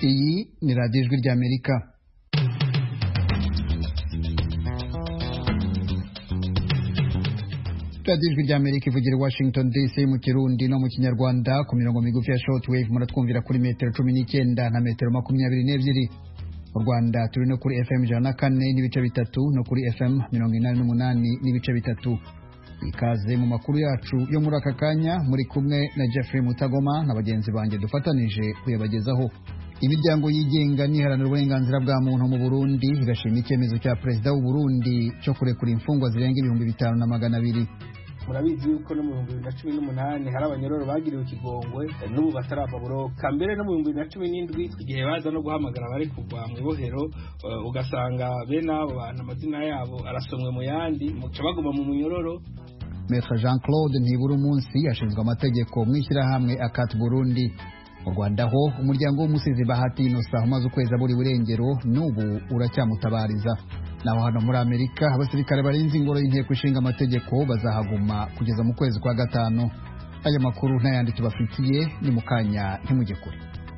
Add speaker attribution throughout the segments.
Speaker 1: iyi ni radiyo ijwi ry'amerika radiyo ijwi ry'amerika ivugira i washington dc mu kirundi no mu kinyarwanda ku mirongo migufi ya shortwave muratwumvira kuri metero cumi n'icyenda na metero makumyabiri n'ebyiri mu rwanda turi no kuri fm ijana na kane n'ibice bitatu no kuri fm mirongo inani n'umunani n'ibice bitatu ikaze mu makuru yacu yo muri aka kanya muri kumwe na Jeffrey Mutagoma na bagenzi banjye dufatanije kuyabagezaho imiryango yigenga n'iharanira uburenganzira bwa muntu mu Burundi igashima icyemezo cya perezida w'u Burundi cyo kurekura imfungwa zirenga ibihumbi bitanu na magana abiri
Speaker 2: murabizi yuko no mu bihumbi bibiri na cumi n'umunani hari abanyororo bagiriwe ikigongwe n'ubu batarava buroka mbere no mu bihumbi bibiri na cumi n'indwi igihe baza no guhamagara abari kugwa mu ibohero ugasanga bene abo bantu amazina yabo arasomwe mu yandi muca baguma mu munyororo
Speaker 1: Maître Jean Claude Ntibura umunsi ashinzwe amategeko mu ishyirahamwe Akat Burundi mu Rwanda ho umuryango w'umusizi Bahati Innocent umaze ukwezi aburi burengero n'ubu uracyamutabariza naho hano muri Amerika abasirikare barinze ingoro y'inteko ishinga amategeko bazahaguma kugeza mu kwezi kwa gatanu aya makuru n'ayandi tubafitiye ni mu kanya ntimujye kure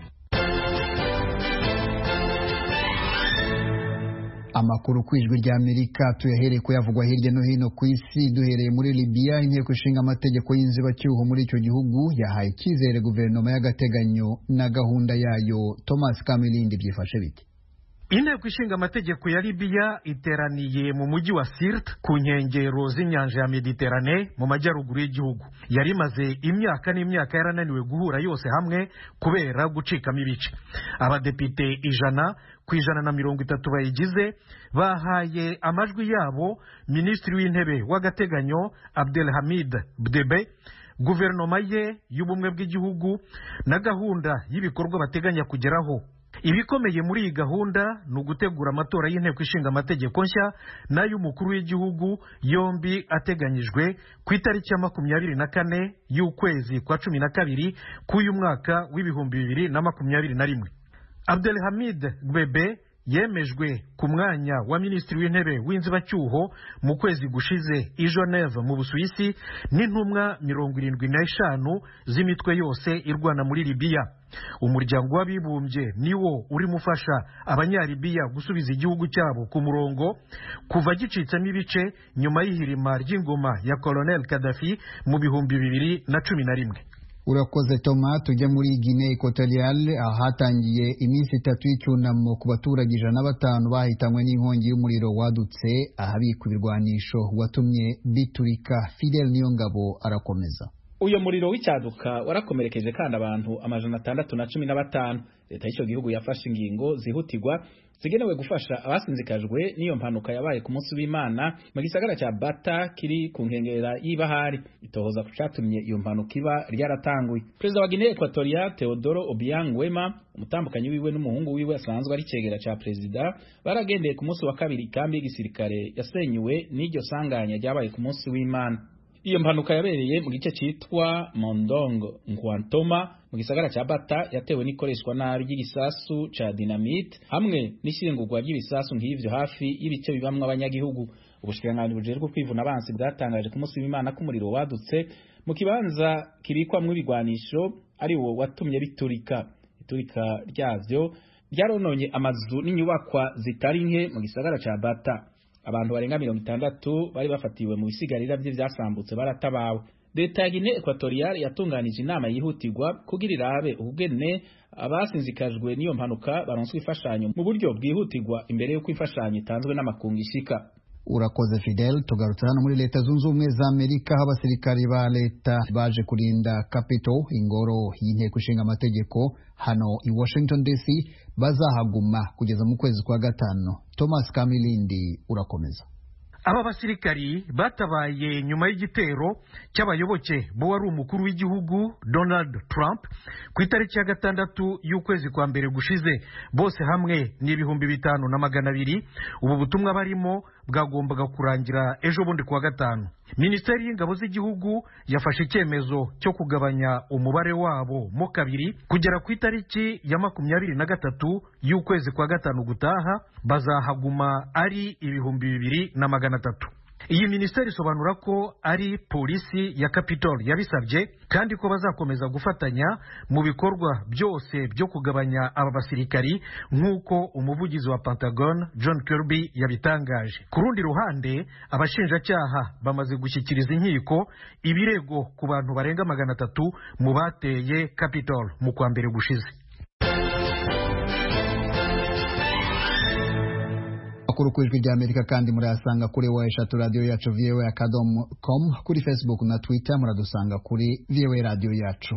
Speaker 1: amakuru ku ijwi rya amerika tuyahereye kuyavugwa hirya no hino ku isi duhereye muri libiya inteko ishinga amategeko y'inzibacyuho muri icyo gihugu yahaye icyizere guverinoma y'agateganyo na gahunda yayo thomas kamilindi byifashe bite
Speaker 3: inteko ishinga amategeko ya libiya iteraniye mu mujyi wa sirt ku nkengero z'inyanja ya mediterane mu majyaruguru y'igihugu yari imaze imyaka n'imyaka yarananiwe guhura yose hamwe kubera gucikamo ibice abadepite ijana ku ijana na mirongo itatu bayigize bahaye amajwi yabo minisitiri w'intebe w'agateganyo abdelhamid bdebe guverinoma ye y'ubumwe bw'igihugu na gahunda y'ibikorwa bateganya kugeraho ibikomeye muri iyi gahunda ni ugutegura amatora y'inteko ishinga amategeko nshya n'ay'umukuru w'igihugu yombi ateganyijwe ku itariki ya makumyabiri na kane y'ukwezi kwa cumi na kabiri k'uyu mwaka w'ibihumbi bibiri na makumyabiri na rimwe abdelhamid gwebe yemejwe ku mwanya wa minisitiri w'intebe w'inzibacyuho mu kwezi gushize i Geneve mu busuwisi n'intumwa mirongo irindwi n'eshanu z'imitwe yose irwana muri libiya umuryango w'abibumbye niwo urimo ufasha abanyalibiya gusubiza igihugu cyabo ku murongo kuva gicitsemo ibice nyuma y'ihirima ry'ingoma ya colonel kadafi mu bihumbi bibiri na cumi na rimwe
Speaker 1: urakoze toma tujya muri guinea equatoriale ahatangiye iminsi itatu y'icyunamo ku baturage ijana na batanu bahitanywe n'inkongi y'umuriro wadutse ahabikwa ibirwanisho watumye biturika fidel niyongabo arakomeza
Speaker 4: uyo muriro w'icyaduka warakomerekeje kandi abantu amajana atandatu na cumi na batanu leta y'icyo gihugu yafashe ingingo zihutirwa zigenewe gufasha abasinzikajwe n'iyo mpanuka yabaye ku munsi w'imana mu gisagara cya bata kiri ku nkengera y'ibahari itohoza ku cyatumye iyo mpanuka iba ryaratanguye perezida wa guinea equatoria teodoro obiang wema umutambukanyi wiwe n'umuhungu wiwe asanzwe ari cegera cya perezida baragendeye ku munsi wa kabiri ikambi y'igisirikare yasenyuwe n'iryo sanganya ryabaye ku munsi w'imana iyo mpanuka yabereye mu gice cyitwa mondongo nkwantoma mu gisagara cya bata yatewe n'ikoreshwa nabi ry'igisasu ca dinamite hamwe n'ishyingurwa ry'ibisasu nk'ivyo hafi y'ibice bibamwo abanyagihugu ubushikiranganji bujejwe kwivuna abansi bwatangaje ku munsi w'imana ko umuriro wadutse mu kibanza kibikwamwo ibigwanisho ari wo watumye biturika iturika ryavyo ryarononye amazu n'inyubakwa zitari nke mu gisagara ca bata abantu barenga mirongo itandatu bari bafatiwe mu bisigarira bye byasambutse baratabawe leta ya Guinea Equatorial yatunganije inama yihutirwa kugira irabe ubugene abasinzikajwe n'iyo mpanuka baronswa imfashanyo mu buryo bwihutirwa imbere y'uko imfashanyo itanzwe n'amakungu ishika
Speaker 1: urakoze fidel tugarutse hano muri leta zunze ubumwe za amerika aho abasirikari ba leta baje kurinda capitol ingoro y'inteko ishinga amategeko hano i washington dc bazahaguma kugeza mu kwezi kwa gatanu thomas kamilindi urakomeza
Speaker 3: aba basirikari batabaye nyuma y'igitero cy'abayoboke bo wari umukuru w'igihugu donald trump ku itariki ya gatandatu y'ukwezi kwa mbere gushize bose hamwe ni ibihumbi bitanu na magana abiri ubu butumwa barimo bwagombaga kurangira ejo bundi kuwa gatanu minisiteri y'ingabo z'igihugu yafashe icyemezo cyo kugabanya umubare wabo mo kabiri kugera ku itariki ya makumyabiri na gatatu y'ukwezi kwa gatanu gutaha bazahaguma ari ibihumbi bibiri na magana atatu iyi minisiteri isobanura ko ari polisi ya capitol yabisabye kandi ko bazakomeza gufatanya mu bikorwa byose byo kugabanya aba basirikari nk'uko umuvugizi wa pentagon john kirby yabitangaje ku rundi ruhande abashinjacyaha bamaze gushyikiriza inkiko ibirego ku bantu barenga magana atatu mu bateye capitol mu kwa mbere gushize
Speaker 1: amakuru ku ijwi ry'amerika kandi murayasanga kuri wa eshatu radiyo yacu voa akadomo com kuri facebook na twitter muradusanga kuri voa radiyo yacu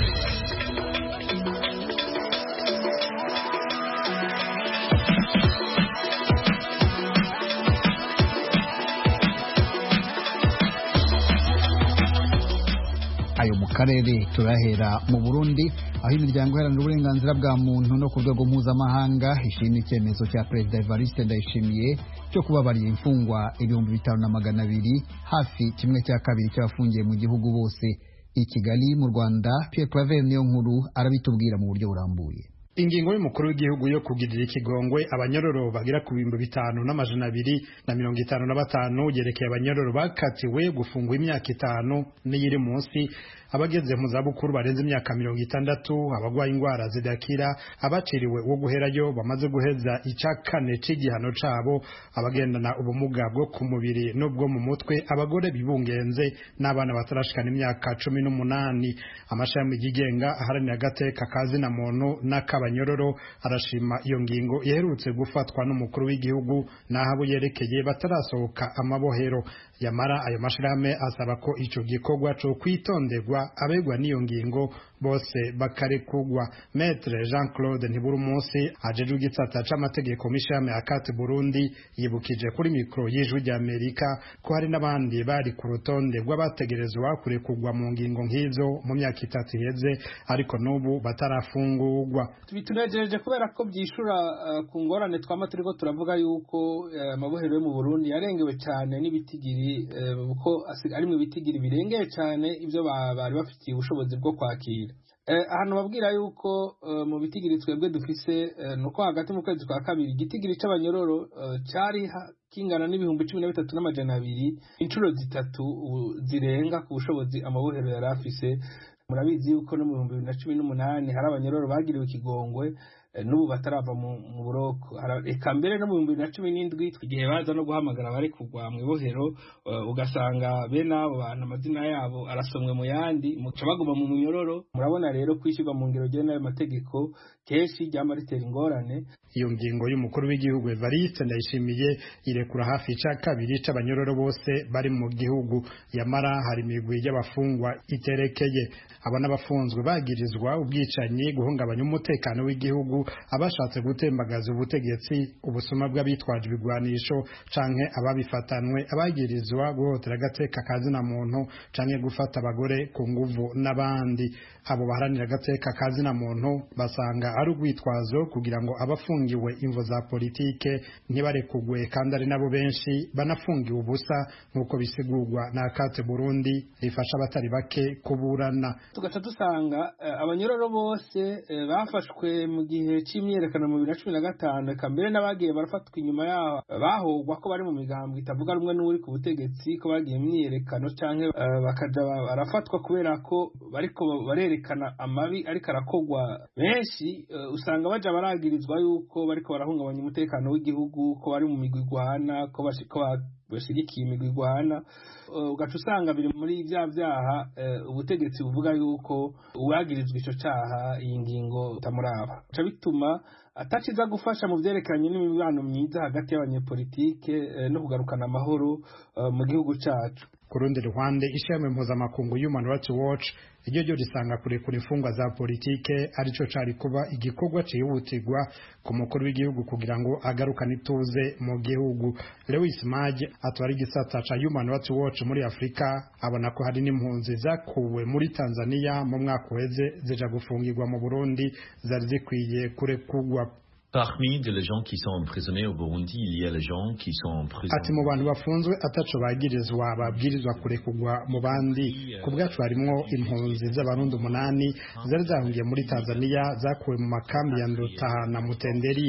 Speaker 1: ayo mu karere turahera mu burundi aho imiryango iharanira uburenganzira bwa muntu no ku rwego mpuzamahanga ishima icyemezo cya perezida evariste ndayishimiye cyo kubabariye imfungwa ibihumbi bitanu na magana abiri hafi kimwe cya kabiri cy'abafungiye mu gihugu bose i kigali mu rwanda pierre claver niyo nkuru arabitubwira mu buryo burambuye
Speaker 5: ingingo y'umukuru w'igihugu yo kugirira ikigongwe abanyororo bagera ku bihumbi bitanu n'amajana abiri na mirongo itanu na batanu yerekeye abanyororo bakatiwe gufungwa imyaka itanu n'iyiri munsi abageze mu zabukuru barenze imyaka mirongo itandatu abagwaye indwara zidakira abaciriwe wo guherayo bamaze guheza icya kane c'igihano cabo abagendana ubumuga bwo ku mubiri n'ubwo mu mutwe abagore bibungenze n'abana batarashikana imyaka cumi n'umunani amashami yigenga aharanira agateka kazina muntu n'akabanyororo arashima iyo ngingo iherutse gufatwa n'umukuru w'igihugu n'aho abo yerekeye batarasohoka amabohero yamara ayo mashirahamwe asaba ko ico gikorwa co kwitonderwa abegwa n'iyo ngingo bose bakarekugwa metre jean claude ntibura umunsi ajejwe igisata c'amategeko mishame akati burundi yibukije kuri mikoro y'ijwi ry'amerika ko hari n'abandi bari ku rutonde rw'abategerezwa kurekugwa mu ngingo nk'izo mu myaka itatu iheze ariko n'ubu batarafungurwa
Speaker 2: bitunejeje kubera ko byishura uh, ku ngorane twama turiko turavuga yuko amabohero uh, yo mu burundi yarengewe cyane n'ibitigiri kuko uh, ari mu bitigiri birengeye cyane ibyo bari bafitiye ubushobozi bwo kwakira ahantu babwira yuko mu bitigiri twebwe dufise ni uko hagati mu kwezi kwa kabiri igitigiri cy'abanyororo cyari kingana n'ibihumbi cumi na bitatu n'amajana abiri inshuro zitatu zirenga ku bushobozi amabohero yari afise murabizi yuko no mu bihumbi bibiri na cumi n'umunani hari abanyororo bagiriwe ikigongwe n'ubu batarava mu buroko reka mbere no mu bihumbi bibiri na cumi n'indwi igihe baza no guhamagara abari kugwa mu ibohero ugasanga bene abo bantu amazina yabo arasomwe mu yandi muca baguma mu munyororo murabona rero kwishyurwa mu ngero rye n'ayo mategeko kenshi ryama ritera ingorane
Speaker 5: iyo ngingo y'umukuru w'igihugu Evariste Ndayishimiye irekura hafi ica kabiri c'abanyororo bose bari mu gihugu yamara hari imigwi y'abafungwa iterekeye aba n'abafunzwe bagirizwa ubwicanyi guhungabanya umutekano w'igihugu abashatse gutembagaza ubutegetsi ubusuma bw'abitwaje ibigwanisho canke ababifatanwe abagirizwa guhotera agateka kazina muntu canke gufata abagore ku nguvu n'abandi abo baharanira agateka kazina muntu basanga ari urwitwazo kugira ngo abafungiwe imvo za politike ntibarekugwe kandi ari nabo benshi banafungiwe ubusa nk'uko bisigurwa na akate burundi rifasha abatari bake kuburana
Speaker 2: tugaca dusanga abanyororo bose bafashwe mu gihe c'imyiyerekano mu bibiri na cumi na gatanu reka mbere n'abagiye barafatwa inyuma yaho bahogwa ko bari mu migambo itavuga rumwe n'uri ku butegetsi ko bagiye imyiyerekano canke bakaja barafatwa kubera ko bariko barerekana amabi ariko arakogwa benshi usanga baja baragirizwa yuko bariko barahungabanya umutekano w'igihugu ko bari mu migwi igwana ko bashigikiye imigwi igwana ugaca usanga biri muri bya byaha ubutegetsi buvuga yuko uwagirizwa ico caha iyi ngingo itamuraba bica bituma ataciza gufasha mu vyerekeranye n'imibano myiza hagati y'abanyepolitike no kugarukana amahoro mu gihugu cacu
Speaker 5: ku rundi ruhande ishami mpuzamakungu human rights watch iryo ryo risanga kurekura imfungwa za politike arico cari kuba igikorwa cihutirwa ku mukuru w'igihugu kugira ngo agarukane ituze mu gihugu lewis maj atwara igisata ca human rights watch muri afurika abona ko hari n'impunzi zakuwe muri tanzania mu mwaka uheze zija gufungirwa mu burundi zari zikwiye kurekurwa
Speaker 6: Parmi les gens qui sont emprisonnés au Burundi, il y a les gens qui sont emprisonnés.
Speaker 5: Ati mu bantu bafunzwe ataco bagirizwa babwirizwa kurekurwa mu bandi ku bwacu harimwo impunzi z'abarundi umunani zari zahungiye muri Tanzania zakuwe mu makambi ya Nduta na Mutenderi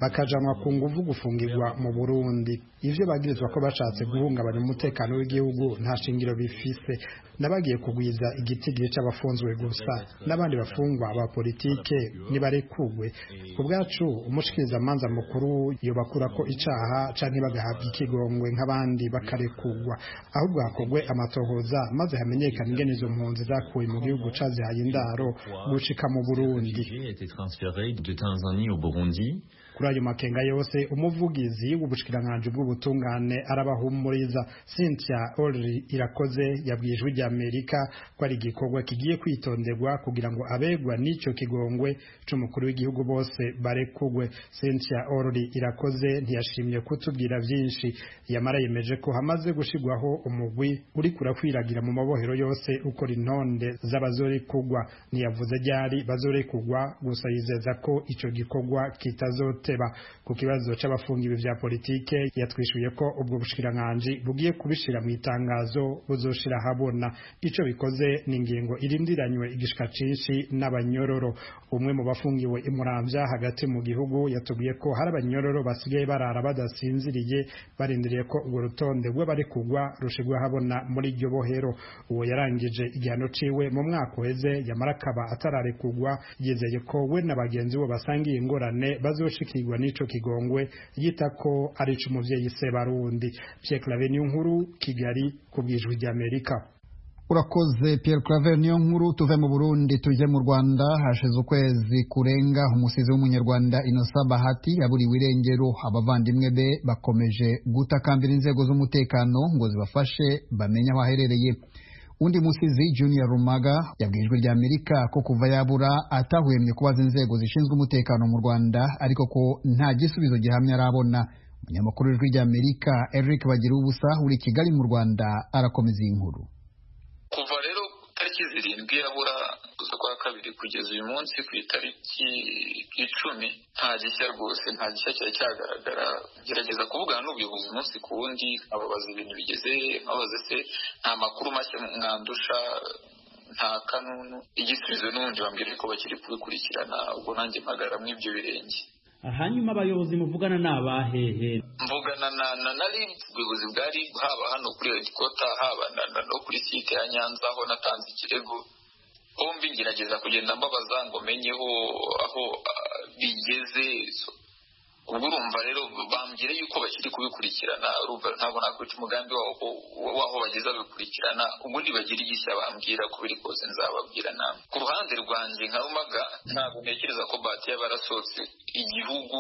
Speaker 5: bakajanwa ku nguvu gufungirwa mu burundi ivyo bagirizwa ko bashatse guhungabanya umutekano w'igihugu nta shingiro bifise n'abagiye kugwiza igitigiri c'abafunzwe gusa n'abandi bafungwa ba politike nibarekugwe ku bwacu umushikirizamanza mukuru yobakura ko icaha canke bagahabwa ikigongwe nk'abandi bakarekugwa ahubwo hakogwe amatohoza maze hamenyekana ingene izo mpunzi zakuwe mu gihugu cazihaye indaro gushika mu burundi kuri ayo makenga yose umuvugizi w'ubushikiranganji bw'ubutungane arabahumuriza Cynthia Olri irakoze yabwiye ijwi rya Amerika ko ari igikorwa kigiye kwitonderwa kugira ngo abegwa n'ico kigongwe c'umukuru w'igihugu bose barekugwe Cynthia Olri irakoze ntiyashimye kutubwira vyinshi yamara yemeje ko hamaze gushigwaho umugwi uri kurakwiragira mu mabohero yose ukora intonde z'abazorekugwa ntiyavuze ryari bazorekugwa gusa yizeza ko ico gikorwa kitazoteba ku kibazo c'abafungiwe vya politike yatwishuye ko ubwo bushikiranganji bugiye kubishira mu itangazo buzoshira habona ico bikoze ni ingingo irindiranywe igishika cinshi n'abanyororo umwe mu bafungiwe imuramvya hagati mu gihugu yatubwiye ko hari abanyororo basigaye barara badasinziriye barindiriye ko urwo rutonde rw'abari kugwa rushigwa habona muri iryo bohero uwo yarangije igihano ciwe mu mwaka uheze yamara akaba atararekugwa yizeye ko we na bagenzi bo basangiye ingorane bazoshikirwa n'ico kigongwe yita ko ari ic'umuvyeyi Sebarundi Pierre Claver nkuru Kigali ku bwijwi ry'Amerika
Speaker 1: urakoze Pierre Claver niyo nkuru tuve mu Burundi tuje mu Rwanda hashize ukwezi kurenga umusizi w'umunyarwanda Innocent Bahati yaburiwe irengero abavandimwe be bakomeje gutakambira inzego z'umutekano ngo zibafashe bamenye aho aherereye undi musizi Junior Rumaga yabwijwe rya Amerika ko kuva yabura atahwemye kubaza inzego zishinzwe umutekano mu Rwanda ariko ko nta gisubizo gihamya arabona umunyamakuru w'ijwi rya Amerika Eric Bagira ubusa uri Kigali mu Rwanda arakomeza iyi nkuru
Speaker 7: kuva rero tariki zirindwi yabura kuza kwa kabiri kugeza uyu munsi ku itariki icumi nta gishya rwose nta gishya cyari cyagaragara gerageza kuvugana n'ubuyobozi umunsi ku wundi ababaza ibintu bigeze nkabaza se nta makuru mashya mwandusha nta kanunu igisubizo n'ubundi bambwira ko bakiri kubikurikirana ubwo nanjye mpagara muri ibyo birenge
Speaker 8: hanyuma abayobozi muvugana ni abahehe
Speaker 7: mvugana na na na rib ubuyobozi bwa rib haba hano kuri redikota haba no kuri site ya nyanza aho natanze ikirego bombi ngerageza kugenda mbabaza ngo menyeho aho bigeze ubwo urumva rero bambwira yuko bakiri kubikurikirana urumva ntabwo nakwica umugambi w'aho bageze babikurikirana ubundi bagira igishya bambwira ko biri kose nzababwira nawe ku ruhande rwanjye nka rumaga ntabwo ntekereza ko bati yaba yarasohotse igihugu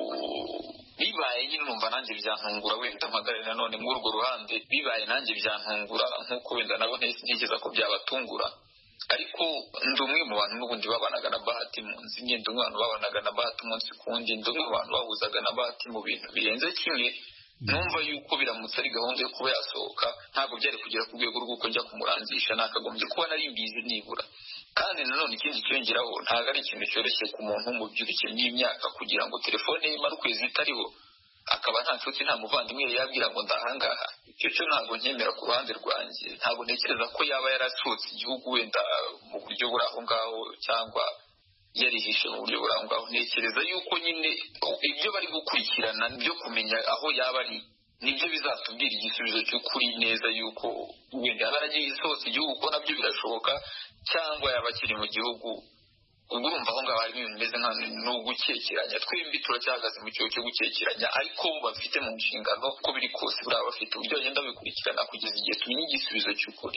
Speaker 7: bibaye nyine numva nanjye byantungura wenda mpagarare nanone muri urwo ruhande bibaye nanjye byantungura nk'uko wenda nabo ntekereza ko byabatungura ariko ndi umwe mu bantu n'ubundi babanaga na bahati mu nzu imwe ndi umwe mu bantu babanaga na bahati umunsi ku wundi ndi umwe mu bantu bahuzaga na bahati mu bintu birenze kimwe numva yuko biramutse ari gahunda yo kuba yasohoka ntabwo byari kugera ku rwego rw'uko njya kumurangisha nakagombye kuba nari mbizi nibura kandi nanone ikindi cyongeraho ntabwo ari ikintu cyoroshye ku muntu w'umubyiruke n'imyaka kugira ngo telefone ye imare ukwezi itariho akaba nta nshuti nta muvandimwe yabwira ngo ndahangaha icyo cyo ntabwo nkemera ku ruhande rwanjye ntabwo ntekereza ko yaba yarasohotse igihugu wenda mu buryo buri aho ngaho cyangwa yarihishe mu buryo buri aho ngaho ntekereza yuko nyine ibyo bari gukurikirana byo kumenya aho yaba ari nibyo bizatubwira igisubizo cy'ukuri neza yuko wenda yaba yaragiye isohotse igihugu ko nabyo birashoboka cyangwa yaba akiri mu gihugu ubwo urumva aho ngaho harimo ibintu bimeze nka gukekeranya twembi turacyahagaze mu cyobo cyo gukekeranya ariko bafite mu nshingano uko biri kose buriya bafite uburyo bagenda babikurikirana kugeza igihe tumenya igisubizo cy'ukuri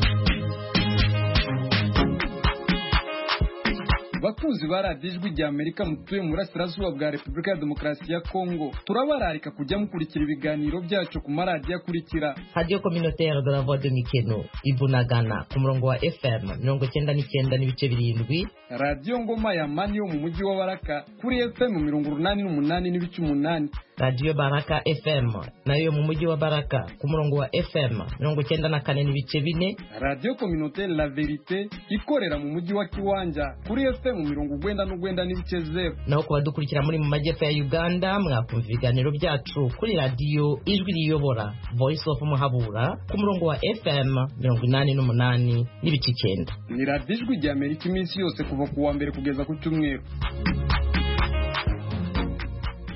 Speaker 9: bakunzi ba radiyo ijwi rya amerika mutuye mu burasirazuba bwa repubulika ya demokarasi ya kongo turabararika kujya mukurikira ibiganiro byacu ku maradiyo akurikira
Speaker 10: radiyo kominotere de la voix de mikeno ibunagana ku murongo wa fm mirongo icyenda n'icyenda n'ibice birindwi
Speaker 9: radiyo ngoma ya mani yo mu mujyi wa baraka kuri fm mirongo urunani n'umunani n'ibice umunani
Speaker 10: radiyo baraka fm nayo mu mujyi wa baraka ku murongo wa fm mirongo icyenda na kane n'ibice bine
Speaker 9: radiyo kominotere la verite ikorera mu mujyi wa kiwanja kuri fm mirongo ugwenda n'ugwenda n'ibice zeru
Speaker 10: naho ku badukurikira muri mu majyepfo ya uganda mwakumva ibiganiro byacu kuri radiyo ijwi riyobora voice of muhabura ku murongo wa fm mirongo inani n'umunani n'ibice icyenda
Speaker 9: ni radiyo ijwi rya amerika iminsi yose kuva ku wa mbere kugeza ku cyumweru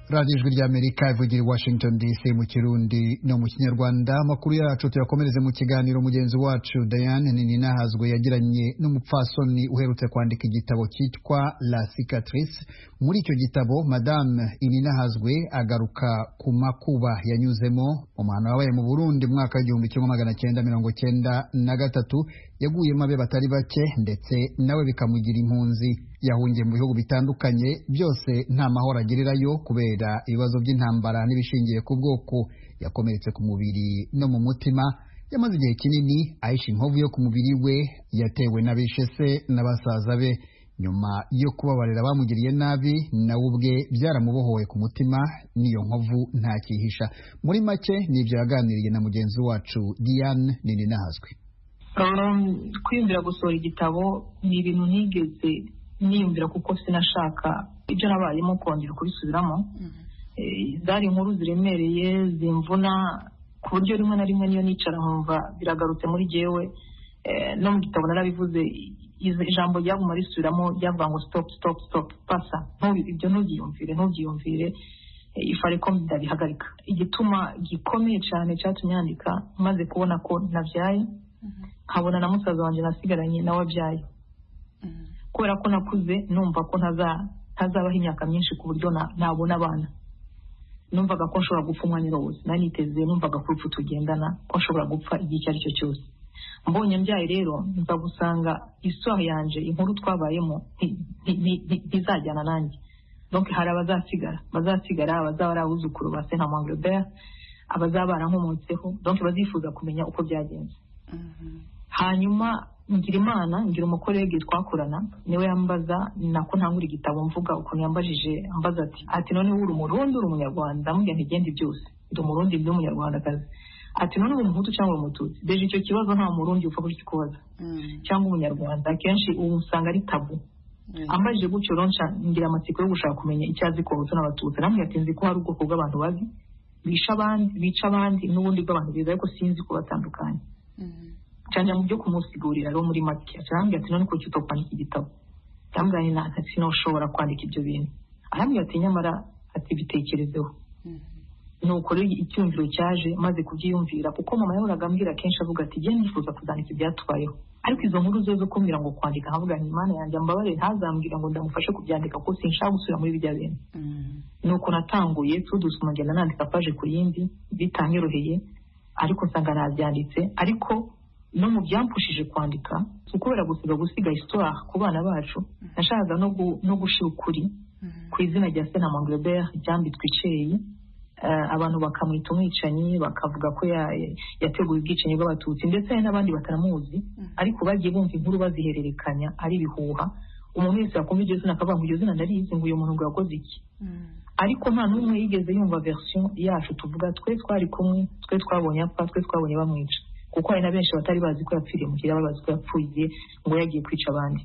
Speaker 1: radiyo ijwi ry'amerika ivugira i washington dc mu kirundi no mu kinyarwanda amakuru yacu tuyakomereze mu kiganiro mugenzi wacu diane ninahazwe yagiranye n'umupfasoni uherutse kwandika igitabo cyitwa la cicatrice muri icyo gitabo madame ininahazwe agaruka ku makuba yanyuzemo umuhano wabaye mu burundi mu mwaka w'igihumbi kimwe magana cyenda mirongo cyenda na gatatu yaguyemo abe batari bake ndetse nawe bikamugira impunzi yahungiye mu bihugu bitandukanye byose nta mahoro agirirayo kubera ibibazo by'intambara n'ibishingiye ku bwoko yakomeretse ku mubiri no mu mutima yamaze igihe kinini ahisha inkovu yo ku mubiri we yatewe n'abishe se na basaza be nyuma yo kubabarira abamugiriye nabi nawe ubwe byaramubohowe ku mutima n'iyo nkovu ntakihisha muri make nibyo yaganiriye na mugenzi wacu diane nini nahazwi
Speaker 11: kwiyumvira gusohora igitabo ni ibintu ntigeze niyumvira kuko sinashaka ibyo nabayemo kongera kubisubiramo zari inkuru ziremereye zimvuna ku buryo rimwe na rimwe niyo nicara nkumva biragarutse muri jyewe no mu gitabo narabivuze ijambo ryaguma risubiramo ryavuga ngo stop stop stop pasa ibyo ntubyiyumvire ntubyiyumvire ifare ko ndabihagarika igituma gikomeye cyane cyatumye yandika maze kubona ko nabyaye nkabona na musaza wanjye nasigaranye nawe abyaye kubera ko nakuze numva ko ntazabaho imyaka myinshi ku buryo nabona abana numvaga ko nshobora gupfa umwanya wose naniteze numvaga ko urupfu tugendana ko nshobora gupfa igihe icyo ari cyo cyose mbonye mbyaye rero nza gusanga isaha yanjye inkuru twabayemo ntizajyana nanjye donc hari abazasigara bazasigara abazaba ari abuzukuru ba sena mangrebert abazaba barankomotseho donc bazifuza kumenya uko byagenze hanyuma ngira imana ngira umukorege twakorana niwe yambaza nako ntangura igitabo mvuga ukuntu yambajije ambaza ati ati none uri umurundi uri umunyarwanda mubwira ntigende byose ndi umurundi ndi umunyarwandakazi ati none uri umuhutu cyangwa uri umututsi beje icyo kibazo nta murundi upfa kukikubaza cyangwa umunyarwanda akenshi ubu usanga ari tabu ambajije gutyo ronca ngira amatsiko yo gushaka kumenya icyo azi ku bahutu n'abatutsi namwe yatinze ko hari ubwoko bw'abantu babi bica abandi bica abandi n'ubundi bw'abantu beza ariko sinzi kubatandukanya cyane mu byo kumusigurira rero muri make arambwira ati none kuki utokwandika igitabo yambwiye nta sinashobora kwandika ibyo bintu arambwira ati nyamara ati bitekerezeho nuko rero icyumviro cyaje maze kubyiyumvira kuko mama yahoraga ambwira kenshi avuga ati genda nifuza kuzandika ibyatubayeho ariko izo nkuru zo zo kumbwira ngo kwandika nkavuga nti imana yanjye mbabare ntazambwira ngo ndamufashe kubyandika kuko sinshaka gusubira muri bijya bintu nuko natanguye tudusuma ngenda nandika paje ku yindi bitanyoroheye ariko nsanga nabyanditse ariko no mu byampushije kwandika si ukubera gusiga gusiga histoire ku bana bacu nashakaga no gushira ukuri ku izina rya sena mangrebert ryambitswe iceyi abantu bakamwita umwicanyi bakavuga ko yateguye ubwicanyi bw'abatutsi ndetse hari n'abandi batanamuzi ariko bagiye bumva inkuru bazihererekanya ari ibihuha umuntu wese yakumva iryo zina akavuga ngo iryo zina ndarizi ngo uyu muntu ngo yakoze iki ariko nta n'umwe yigeze yumva version yacu tuvuga twe twari kumwe twe twabonye apfa twe twabonye bamwica kuko hari na benshi batari bazi ko yapfiriye mu kirere bazi ko yapfuye ngo yagiye kwica abandi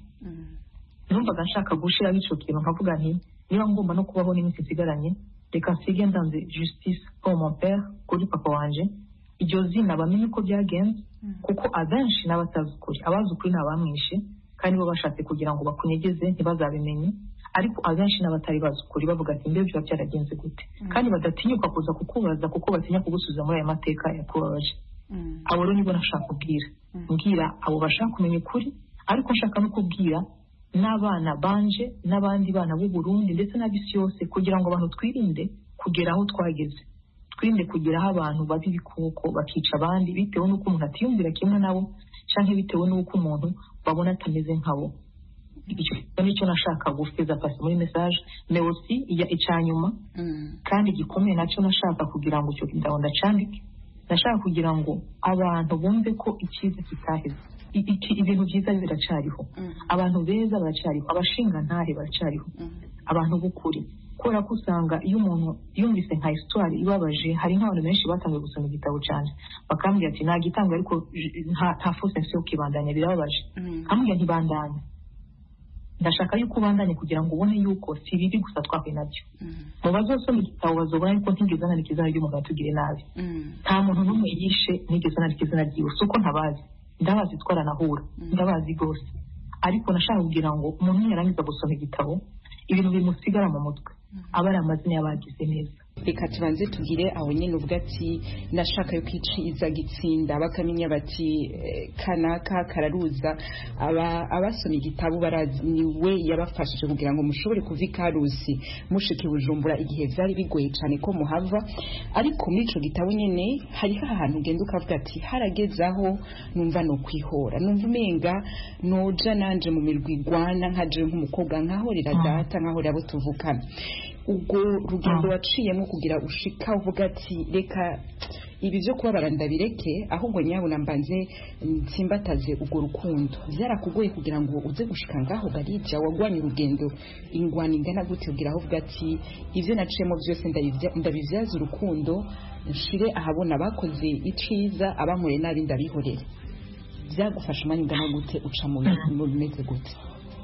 Speaker 11: numvaga nshaka gushiraho icyo kintu nkavuga nti niba ngomba no kubaho n'iminsi isigaranye reka nsige ndanze justice pour mon père kuri papa wanje iryo zina bamenye uko byagenze kuko abenshi n'abatazi ukuri abazi ukuri ni abamwishe kandi bo bashatse kugira ngo bakunyegeze ntibazabimenye ariko abenshi n'abatari bazi ukuri bavuga ati mbere biba byaragenze gute kandi badatinyuka kuza kukubaza kuko batinya kugusubiza muri aya mateka yakubabaje abo rero nibo nashaka kubwira mbwira abo bashaka kumenya ukuri ariko nshaka no kubwira n'abana banje n'abandi bana b'u Burundi ndetse n'ab'isi yose kugira ngo abantu twirinde kugera aho twageze twirinde kugeraho abantu baba ibikoko bakica abandi bitewe n'uko umuntu atiyumvira kimwe nabo cyangwa bitewe n'uko umuntu babona atameze nkabo icyo nicyo nashaka gusiza pasi muri message mais aussi iya icyanyuma kandi gikomeye nacyo nashaka kugira ngo icyo gitabo ndacandike nashaka kugira ngo abantu bumve ko icyiza kitaheze ibintu byiza biracyariho abantu beza baracyariho abashingantahe baracyariho abantu b'ukuri kubera ko usanga iyo umuntu yumvise nka histoire ibabaje hari nk'abantu benshi batangiye gusoma igitabo cyane bakambwira ati nta gitanga ariko nta fose nsi yo kwibandanya birababaje nkambwira ntibandanye ndashaka yuko ubandanye kugira ngo ubone yuko si bibi gusa twahuye nabyo mu bazosoma igitabo bazobona yuko ntigeze nandika izina ry'umuntu watugiriye nabi nta muntu n'umwe yishe nigeze nandika izina ryiwe si uko ntabazi ndabazi twaranahura ndabazi rwose ariko nashaka kugira ngo umuntu yarangiza gusoma igitabo ibintu bimusigara mu mutwe aba ari amazina y'abagize neza
Speaker 12: reka tubanze tugire aho nyine uvuga ati nashaka yo kwiciza gitsinda bakamenya bati eh, kanaka kararuza aba abasoma igitabo barazi ni we yabafashije kugira ngo mushobore kuva ikarusi mushike bujumbura igihe vyari bigoye cyane ko muhava ariko muri ico gitabo nyene hariho ahantu ugenda ukavuga ati harageze aho numva no kwihora numva umenga noja nanje mu mirwi igwana nkaje nk'umukobwa nkahorera data nkahorera abo tuvukana ubwo rugendo waciyemo kugira ushika uvuga ati reka ibi byo kubabara ndabireke ahubwo nyabuna mbanze nsimbataze urwo rukundo byarakugoye kugira ngo uze gushika ngaho garija wagwanye urugendo ingwani ingana gute kugira aho uvuga ati ibyo naciyemo byose ndabivya- ndabivyaza urukundo nshire ahabona abakoze iciza abankoreye nabi ndabihorere byagufasha umwanya ungana gute uca mu mu bimeze gute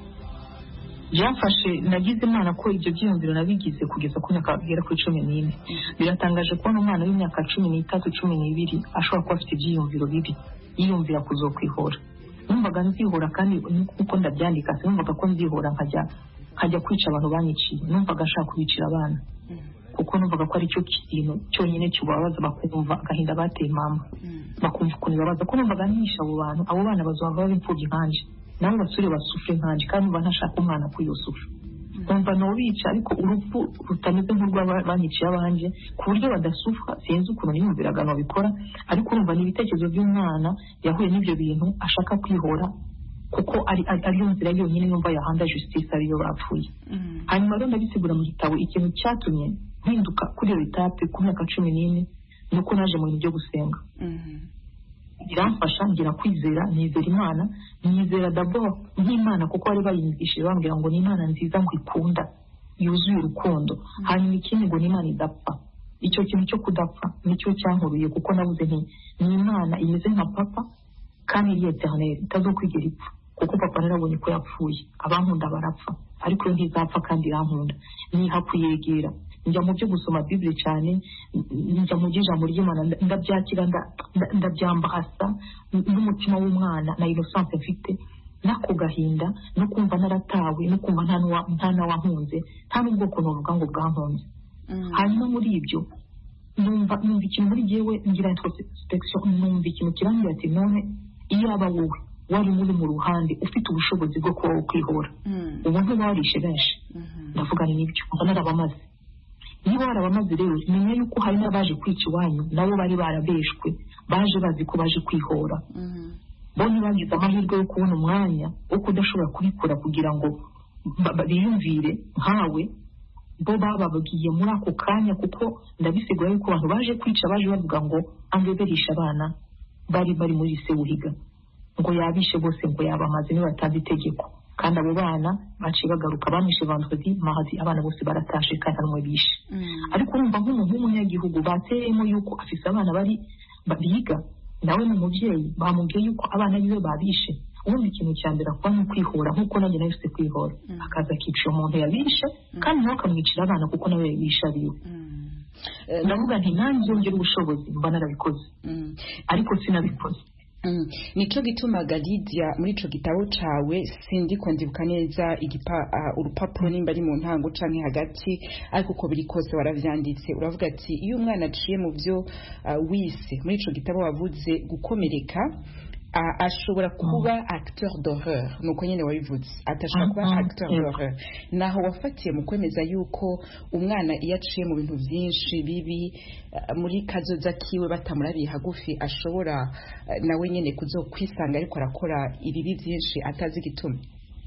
Speaker 11: byafashe nagize imana ko ibyo byiyumviro nabigize kugeza ku myaka igera kuri cumi n'ine biratangaje kubona umwana w'imyaka cumi n'itatu cumi n'ibiri ashobora kuba afite ibyiyumviro bibi yiyumvira kuzokwihora numvaga nzihora kandi nkuko ndabyandika sinumvaga ko nzihora nkajya nkajya kwica abantu banyiciye numvaga nshaka kubicira abana kuko numvaga ko ari cyo kintu cyonyine kibabaza bakumva agahinda bateye mama bakumva ukuntu bibabaza ko numvaga ntisha abo bantu abo bana bazaba baba imfubyi nkanje nabo basure basufure nkanje kandi numva ntashaka umwana kuyusufa numva nobica ariko urupfu rutameze nk'urw'abanyiciye abanje ku buryo badasufa sinzi ukuntu niyumviraga nobikora ariko urumva ni ibitekerezo by'umwana yahuye n'ibyo bintu ashaka kwihora kuko ari ari- ariyo nzira yonyine yumva yahanda justice ariyo bapfuye hanyuma rero ndabisigura mu gitabo ikintu cyatumye mpinduka kuri iyo etape ku myaka cumi n'ine ni uko naje mu bintu byo gusenga biramfasha ngira kwizera nizera imana nizera dabo nk'imana kuko bari bayinigishije bambwira ngo ni imana nziza ngo ikunda yuzuye urukundo hanyuma ikindi ngo ni imana idapfa icyo kintu cyo kudapfa nicyo cyankuruye kuko nabuze nti ni imana imeze nka papa kandi iri eternel itazokwigera ipfa kuko papa narabonye ko yapfuye abankunda barapfa ariko yo ntizapfa kandi irankunda niha kuyegera njya mu byo gusoma bibiri cyane njya mu by'ijambo ry'imana nda- ndabyakira nda- nda- ndabyambahasa n'umutima w'umwana na innocence mfite n'ako gahinda no kumva naratawe no kumva nta n'uwa- nta n'awankunze nta n'ubwoko novuga ngo bwankunze hanyuma muri ibyo numva numva ikintu muri jyewe ngira introspection numva ikintu kirambwira ati none iyo aba wowe wari muri mu ruhande ufite ubushobozi bwo kuba kwihora ubu ntibarishe benshi ndavuga ni nibyo mba narabamaze niba warabamaze rero menya yuko hari n'abaje kwica iwanyu nabo bari barabeshwe baje bazi ko baje kwihora bo ntibagize amahirwe yo kubona umwanya wo kudashobora kubikora kugira ngo ba- ba- biyumvire nkawe bo bababwiye muri ako kanya kuko ndabisigura yuko abantu baje kwica baje bavuga ngo angeberisha abana bari bari muri sewuhiga ngo yabishe bose ngo yabamaze nibatanze itegeko kandi abo bana baciye bagaruka bamwishe vendredi mardi abana bose baratashe kandi hari umwe bishe ariko urumva nk'umuntu w'umunyagihugu bateyemo yuko afise abana bari ba- biga nawe ni umubyeyi bamubwiye yuko abana biwe babishe ubundi ikintu cya mbere akora ni ukwihora nk'uko nanjye nawe ufite kwihora akaza akicira umuntu yabishe kandi nawe akamwicira abana kuko nawe yabishe abiwe ndavuga nti nanjye yongera ubushobozi mba narabikoze ariko sinabikoze
Speaker 12: Mm. nico gitumaga Lydia muri ico gitabo cawe sindiko ndibuka neza igipa uh, urupapuro nimba ari mu ntango canke hagati ariko uko biri kose waravyanditse uravuga ati iyo umwana aciye mu byo uh, wise muri ico gitabo wavuze gukomereka uh, ashobora kuba acteur d'horreur nuko nyene wabivuze atashobora kuba
Speaker 11: Mhm.
Speaker 12: acteur
Speaker 11: Yego.
Speaker 12: d'horreur naho wafatiye mu kwemeza yuko umwana iyo aciye mu bintu byinshi bibi uh, muri kazoza kiwe batamurabiye hagufi ashobora uh, nawe nyene kuzokwisanga ariko arakora ibibi byinshi atazi igituma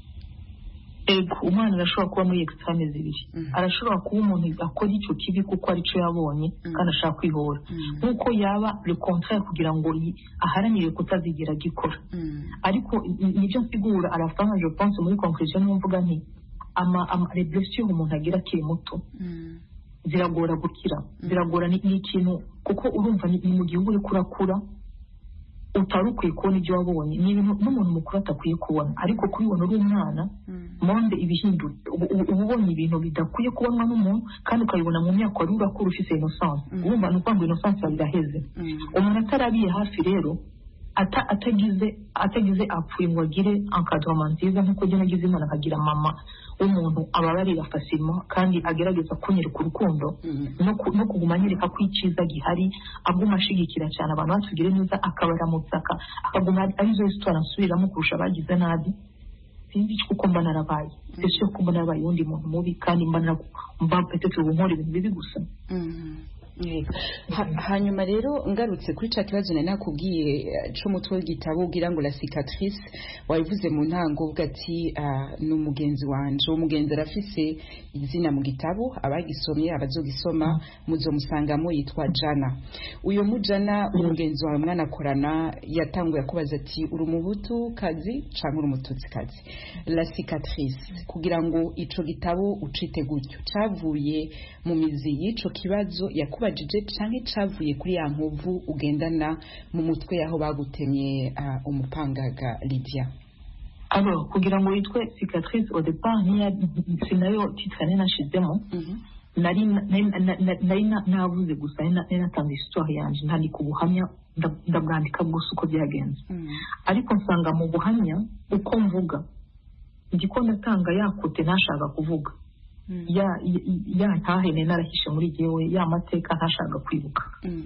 Speaker 11: ego umwana arashobora kuba muri extreme zibiri arashobora kuba umuntu akora icyo kibi kuko aricyo yabonye kandi ashaka kwihora nk'uko yaba le contraire kugira ngo yi- aharanire kutazigera agikora ariko ni- nibyo nsigura arafanga je pense muri conclusion niyo mvuga nti ama ama les blessures umuntu agira akiri muto ziragora gukira ziragora ni ni ikintu kuko urumva ni ni mu gihugu uriko urakura utari ukwiye kubona ibyo wabonye ni ibintu n'umuntu mukuru atakwiye kubona ariko kubibona uri umwana monde ibihindutse ubu ubu- uba ubonye ibintu bidakwiye kubonwa n'umuntu kandi ukabibona mu myaka wari urakura ufite innocence urumva ni ukuvuga ngo innocence yawe iraheze umuntu atarabiye hafi rero ata- atagize atagize apfuye ngo agire encadrement nziza nk'uko njye nagize imana akagira mama w'umuntu ababarira fasima kandi agerageza kunyereka urukundo no ku- no kuguma anyereka ko icyiza gihari aguma ashigikira cyane abantu batugire neza akabaramutsa aka- akaguma ari- arizo histoire asubiramo kurusha abagize nabi sinzi icyo kuko mba narabaye ese ko mba narabaye uwundi muntu mubi kandi mba nara- mba petete ubu nkora ibintu bibi gusa
Speaker 12: Yego. Ha- hanyuma rero ngarutse kuri ca kibazo nari nakubwiye eh, c'umutwe w'igitabo ugira ngo la cicatrice wabivuze mu ntango uvuga ati ah, ni umugenzi wanje uwo mugenzi arafise izina mu gitabo abagisomye abazogisoma muzomusangamo yitwa jana uyo mujana umugenzi wawe mwanakorana yatanguye akubaza ati uri umuhutu kazi canke uri umututsi kazi la cicatrice kugira ngo ico gitabo ucite gutyo cavuye mu mizi y'ico kibazo yakubajije canke cavuye kuri ya nkovu ugendana mu mutwe yaho bagutemye ah, umupangaga Lydia
Speaker 11: alors kugira ngo witwe cicatrice au départ niya sinayo titre nari nashizemo nari nari- nari- nari na- navuze gusa nari na- nari natanze histoire yanje ntandika ubuhamya nda- ndabwandika bwose uko byagenze ariko nsanga mu buhamya uko mvuga ndiko ndatanga ya kote ntashaka kuvuga ya ya- ya ntahene narahishe muri jyewe ya mateka ntashaka kwibuka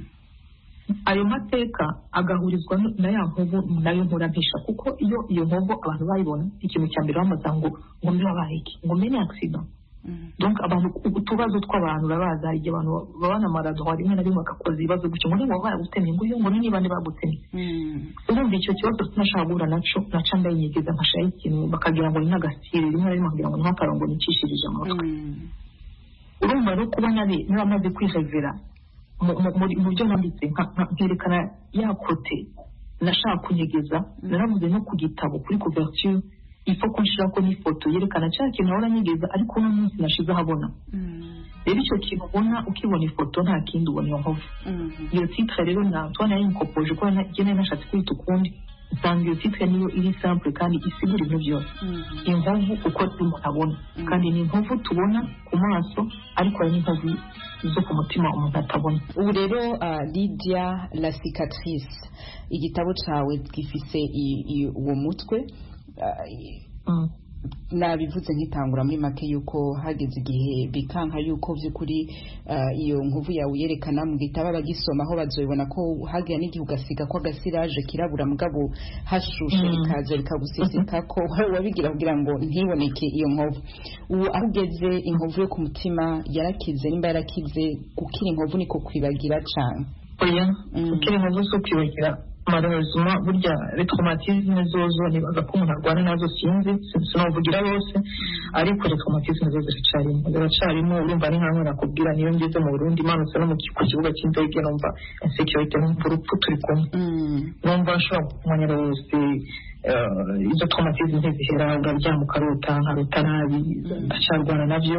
Speaker 11: ayo mateka agahurizwa no- na ya nkovu nayo nkura mpisha kuko iyo iyo nkovu abantu bayibona ikintu cya mbere bamaza ngo ngo mbe wabaye iki ngo mbe ni accident donc abantu utubazo tw'abantu urabaza hari igihe abantu baba na maradora rimwe na rimwe bagakoza ibibazo gutyo ngo niba baragutemye ngo iyo ngo ni niba bagutemye urumva icyo kibazo sinashaka guhura naco naca ndayinyegeza nkashiraho ikintu bakagira ngo ni nk'agasitiri rimwe na rimwe bakagira ngo ni nk'akarongo nicishirije amutwe urumva rero kuba nabi naramaze kwihevera mu- mu- muri- mu byo nanditse nka- nka- nkerekana ya kote nashaka kunyegeza naravuze no ku gitabo kuri couverture ifo ko nshirako n'ifoto yerekana cya kintu ahora nyegeza ariko uno munsi nashize ahabona rero icyo kintu ubona ukibona ifoto nta kindi ubona iyo nkovu iyo titre rero na Antoine yayinkopoje kuko njye nari nashatse kwita ukundi usanga iyo titre niyo iri simple kandi isigura ibintu byose inkovu uko umuntu abona kandi ni inkovu tubona ku maso ariko hari n'inkovu zo ku mutima umuntu atabona
Speaker 12: ubu rero ah, Lydia la cicatrice igitabo cawe gifise i- i- uwo mutwe ah, i- nabivuze nkitangura muri make yuko hageze igihe bikanka yuko vy'ukuri ah, iyo nkovu yawe uyerekana mu gitabo abagisoma aho bazoibona ko hagira n'igihe ugasiga ko agasiraje kirabura mugabo hashushe
Speaker 11: Mm.
Speaker 12: rikaza rikaguseseka ko wabigira kugira ngo ntiboneke iyo nkovu ubu aho ugeze inkovu yo ku mutima yarakize nimba yarakize gukira inkovu niko kwibagira cane
Speaker 11: oya ukiri inkovu zo kwibagira malheureusement burya retraumatisme zozo nibaza ko umuntu arwana nazo sinzi sinavugira bose ariko retraumatisme zo ziracarimo ziracarimo urumva ni nkaho nakubwira niyo ngeze mu Burundi manutse no mu ki- ku kibuga cy'indege numva insecurity numva urupfu turi kumwe numva nshobora kumanyira wese eh, izo traumatisme ntizihera uraryama ukarota nkarota nabi ndacarwana nabyo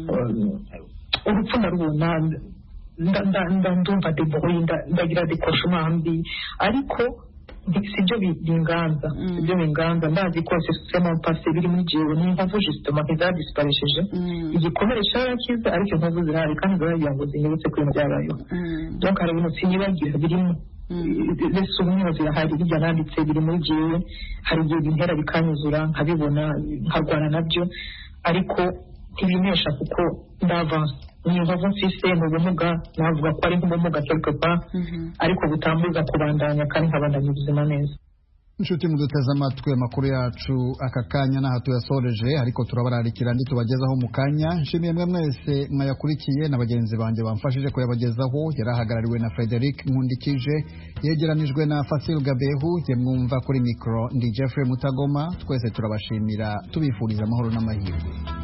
Speaker 11: Eh, urupfu ndarubona nda- nda- nda- ndumva deboye nda- ndagira dekoshema mbi ariko nti- sibyo bi- binganza sibyo binganza ndazi ko sisitema pase biri muri jewe ni inkovu justement ntizadisiparesheje igikomere cyarakize ariko inkovu zirahari kandi ziragira ngo zinyibutse ko ibintu byabayeho donc hari ibintu sinibagira birimo mbese ubumwe zirahari bijya nanditse biri muri jewe hari igihe bintera bikanyuzura nkabibona nkarwana nabyo ariko ntibinesha kuko ndavanse ni inkovu mfise ni ubumuga navuga ko ari nk'ubumuga quelque part ariko butambuza kubandanya kandi nkabandanya ubuzima neza
Speaker 1: inshuti muduteze amatwi amakuru yacu aka kanya n'aha tuyasoreje ariko turabararikira ndi tubagezaho mu kanya nshimiye mwe mwese mwayakurikiye na bagenzi banjye bamfashije kuyabagezaho yari ahagarariwe na frederic nkundikije yegeranijwe na fasil gabehu ye mwumva kuri mikoro ndi jeffrey mutagoma twese turabashimira tubifuriza amahoro n'amahirwe